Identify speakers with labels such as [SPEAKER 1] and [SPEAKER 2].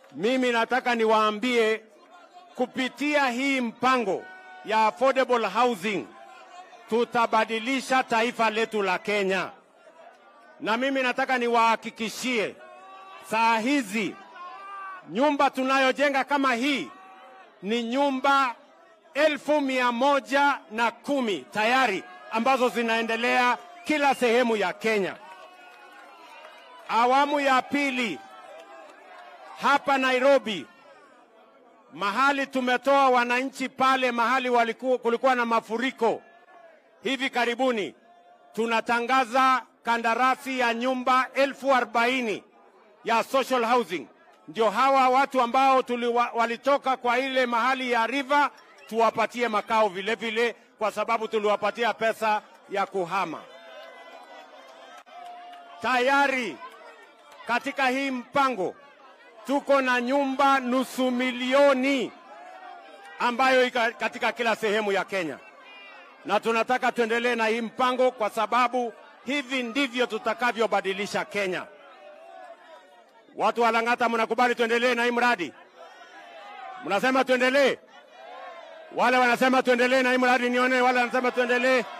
[SPEAKER 1] Mimi nataka niwaambie kupitia hii mpango ya affordable housing tutabadilisha taifa letu la Kenya, na mimi nataka niwahakikishie saa hizi nyumba tunayojenga kama hii ni nyumba elfu mia moja na kumi tayari ambazo zinaendelea kila sehemu ya Kenya. Awamu ya pili hapa Nairobi, mahali tumetoa wananchi pale mahali waliku, kulikuwa na mafuriko hivi karibuni, tunatangaza kandarasi ya nyumba elfu arobaini ya social housing. Ndio hawa watu ambao tuliwa, walitoka kwa ile mahali ya river tuwapatie makao vile vile, kwa sababu tuliwapatia pesa ya kuhama. Tayari katika hii mpango tuko na nyumba nusu milioni ambayo iko katika kila sehemu ya Kenya, na tunataka tuendelee na hii mpango kwa sababu hivi ndivyo tutakavyobadilisha Kenya. Watu wa Lang'ata, mnakubali tuendelee na hii mradi? Mnasema tuendelee? Wale wanasema tuendelee na hii mradi, nione wale wanasema tuendelee.